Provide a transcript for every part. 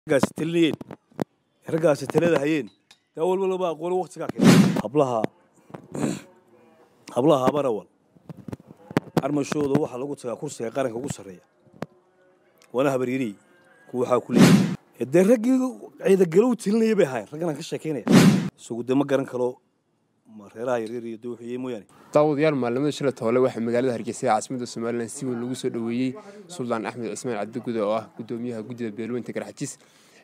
raggaasi talinayeen raggaasi talada hayeen daa walba laba aqoon waqtigaa keenay hablaha hablaha habarawal armashooda waxaa lagu tagaa kursiga qaranka ugu sarreeya waana habaryarey kuwa waxaa ku leeyahay dee raggii ciidagalow tilinaya bay ahaayeen ragganaan ka sheekaynaya isagu dee ma garan kalo ma reeraha yaryar iyo dawxiye mooyaane daawadayaal maalimada shila toole waxaa magaalada hargeysa ee caasimada somalilan si weyn lagu soo dhoweeyey suldaan axmed cismaan cabdigude oo ah gudoomiyaha guddida beelweynta garxajis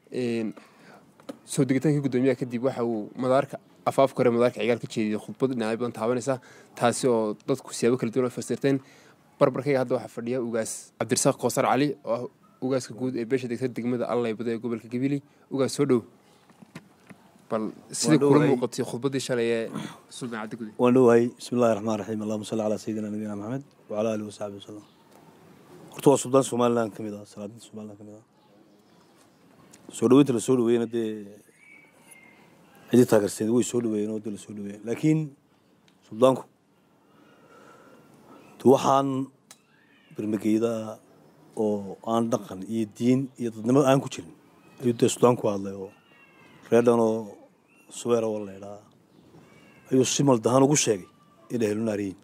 soo degitaankii gudoomiyaha kadib waxa uu madaarka afaafka hore madaarka cigaal ka jeediyey khudbad dhinacyo badan taabanaysa taasi oo dadku siyaabo kala duwan fasirteen barbarkayga hadda waxaa fadhiya ugaas cabdirasaaq koosar cali oo ah ugaaska guud ee beesha degta degmada allaybada ee gobolka gabiley ugaas soo dhow bal sidai kula muuqatay khudbaddii shalay ee suldaan cabdigude waan dhowahay bismi illahi raxmaan raxiim allahuma salli calaa sayidina nabiyina maxamed wacala aalihi wasaxbi wasalam horta waa suldaan somalilan ka mid ah salaadinta somalilan ka mid ah soo dhaweynta la soo dhaweeyena dee cidii taageerseed way soo dhaweeyeen oo dee la soo dhaweeyeen laakiin suldaanku de waxaan bermageyda oo aan dhaqan iyo diin iyo dadnimo aan ku jirin ayuu dee suldaanku hadlay oo reer dhan oo subeera wa laydhaa ayuu si maldahaan ugu sheegay inay helunaariyiin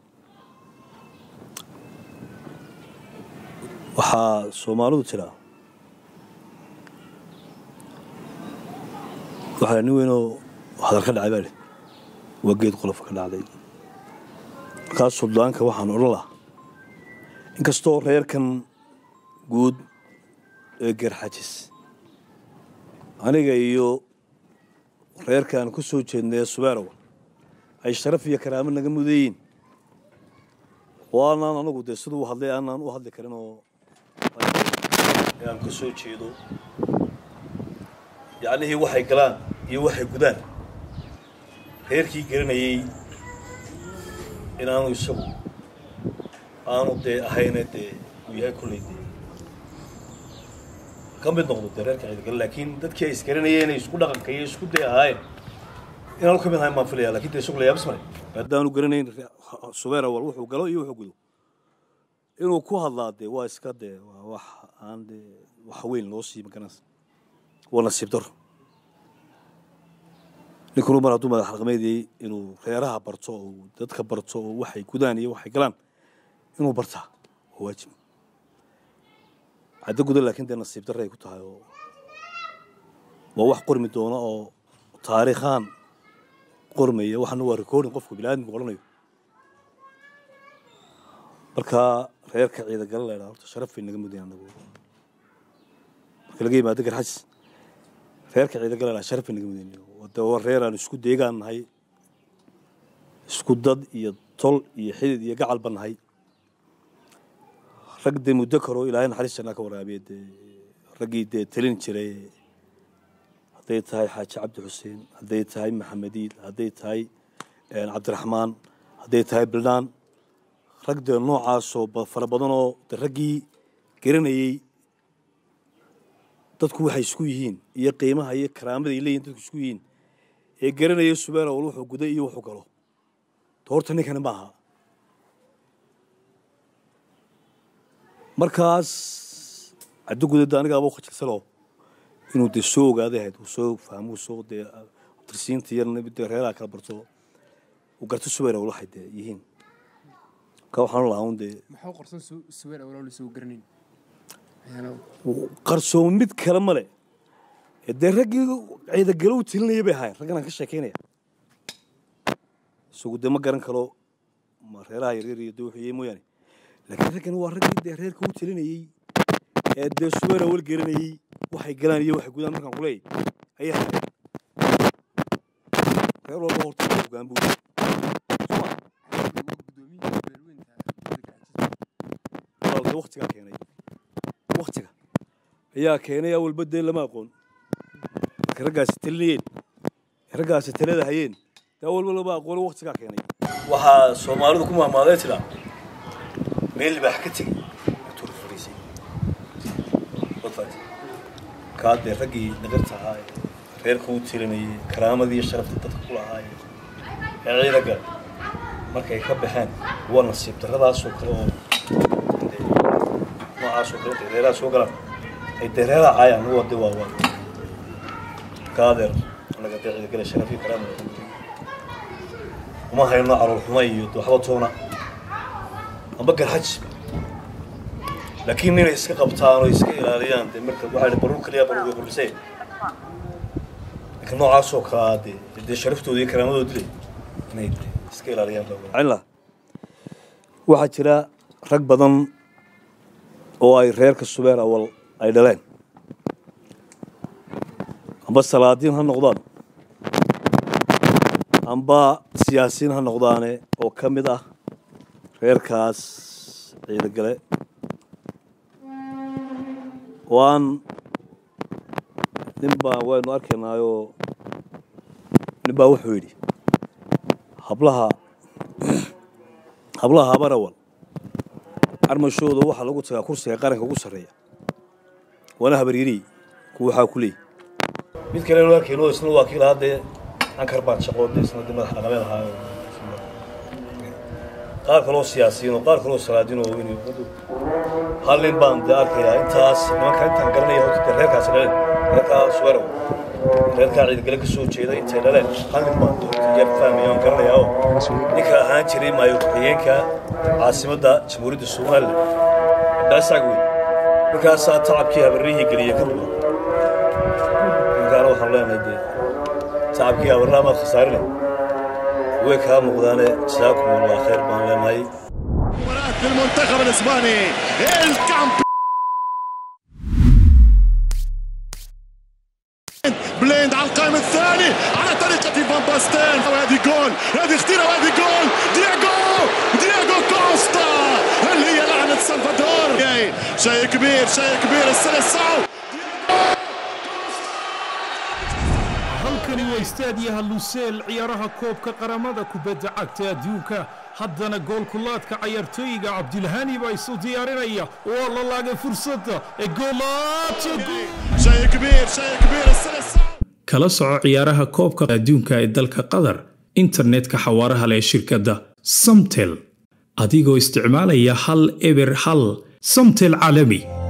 waxaa soomaalidu tiraa waxaa nin weynoo hadal ka dhacay baa leh waa geed qolof ka dhacday markaas suldaanka waxaan odhan lahaa inkastoo reerkan guud ee geerxajis aniga iyo reerkaan ku soo jeednay ee subeerow ay sharaf iyo karaamo naga mudayiin oo aanaan anagu dee siduu u hadlay aanaan u hadli karin oo aan ka soo jeedo yacnihii waxay galaan iyo waxay gudaan reerkii garanayey inaanu isagu aanu dee ahayne dee uu yahay kolley dee ka mid noqdo dee reerka ciidagale laakiin dadkii ay isgaranayeen ay isku dhaqanka iyo isku day ahaayeen inaanu ka mid ahayn baan filaya lakin dee isagu la yaabis male haddaanu garanayn subeer awal wuxuu galo iyo wuxuu gudo inuu ku hadlaa dee waa iska dee waa wax aan dee wax weyn loo sii magaranaysa waa nasiib daro ninkunu mar hadduu madax dhaqmeediyey inuu reeraha barto oo dadka barto oo waxay gudaan iyo waxay galaan inuu bartaa waa waajib caddo guda laakiin dee nasiib darre ay ku tahay oo waa wax qormi doona oo taariikhaan qormaya waxaana waa recording qofku biniaadamku odhanayo marka reerka ciidagale la ydhaha horta sharaf bay naga mudayan anagu marka laga yimaado garxajis reerka ciidagale la ydhaha sharaf bay naga mudayan de waa reer aan isku deegaan nahay isku dad iyo tol iyo xidid iyo gacalba nahay rag dee muddo karoo ilaahay naxariis jannaa ka waraabiya dee raggii dee talin jiray hadday tahay xaaji cabdi xuseen hadday tahay maxamediil hadday tahay cabdiraxmaan hadday tahay bildhaan rag dee noocaasoo fara badanoo de raggii garanayey dadku waxay isku yihiin iyo qiimaha iyo karaamada ay leeyihin dadku isku yihiin ee garanaya subeer awal wuxuu guday iyo wuxuu galo to horta ninkani ma aha markaas caddo gudada anigaaba ukhajilsalo inuu dee soo ogaaday ahayd uu soo fahmo soo dee tirsiinta iyo dee reeraha kala barto uu garto subeer awal waxay dee yihiin marka waxaan lahaa un dee maxaa qorsan subeer awal soo garanayn qarsoon mid kale male dee raggii ciidagalow tilinaya bay ahaayeen ragganaan ka sheekaynaya isagu dee ma garan kalo ma reeraha yaryar iyo dawxiye mooyaane laakiin raggan waa raggii dee reerka u tilinayey ee dee subeer awal garanayey waxay galaan iyo waxay gudaan markaan kuleeyay ayay hayeen reer walba horta hogaan buu walaalka waktigaa keenay waktiga ayaa keenay awalba dee lama aqoon marka raggaasi talinayeen raggaasi talada hayeen daa walba lama aqoon waktigaa keenay waxaa soomaalidu ku maamaaday tiraa meel libaax ka tegey tur fariisay kaa dee raggii naqirta ahaa ee reerka u tirinayay karaamadii iyo sharafta dadka ku lahaay ee ciidaga markay ka baxeen waa nasiib darradaasoo kale oo noocaasoo kale intay reeraha soo galaan ay dee reeraha caayaan waa de waa waa marka adeer anaga dee ciidagale sharafi karaama uma hayno calool xuma iyo waxba toona amba garxaj laakiin inay iska qabtaan oo iska ilaaliyaan dee marka waxaa barur kaliya barur way qulisee laakiin noocaasoo kalaa dee dee sharaftooda iyo karaamadooda dilay inay dee iska ilaaliyaan baa waxaa jira rag badan oo ay reerka subeer awal ay dhaleen amba salaadiin ha noqdaan amba siyaasiyiin ha noqdaane oo ka mid ah reerkaas ciidagale oo aan nin baa waynu arkaynaayoo nin baa wuxuu yidhi hablaha hablaha habarawal armashooda waxaa lagu tagaa kursiga qaranka ugu sarreeya waana habaryariy kuwa waxaa ku leeyi mid kale nu arkayno isna waa kii lahaa dee ankar baan shaqoode isna dee madax dhaqameed ahaa qaar kaloo siyaasiyiin oo qaar kaloo salaadiin oo weyn hal nin baan dee arkayaa intaas nimanka intaan garanaya horta dee reerkaasi dhaleen reerkaa suwerow reerkaa ciidagale ka soo jeeda intay dhaleen hal nin baan yar fahmaya aan garanayaa oo ninka ahaan jiray maayo ku-xigeenka caasimadda jamhuuriyadda somalilan dhaasaag wey markaasaa tacabkii habarrihii geliya ka duwan ninkaana waxaan leenahay dee tacabkii habarraha maad khasaarine way kaa muuqdaane jasaakum allah khayr baan leenahay المنتخب الاسباني الكامبيون بليند على القائم الثاني على طريقة فان باستين وهذه جول هذه خطيرة وهذه جول دياغو دياغو كوستا هل هي لعنة سلفادور شيء كبير شيء كبير السلسعو halkani waa istaadiyaha luseel ciyaaraha koobka qaramada kubadda cagta adduunka haddana goolkulaadka cayaartooyiga cabdilhani baa isu diyaarinaya waa la laagay fursadda ee شيء كبير شيء كبير السلسعو kala soco ciyaaraha koobka adduunka ee dalka qatar internetka xawaaraha leh shirkadda samtel adigoo isticmaalaya hal eber hal samtel caalami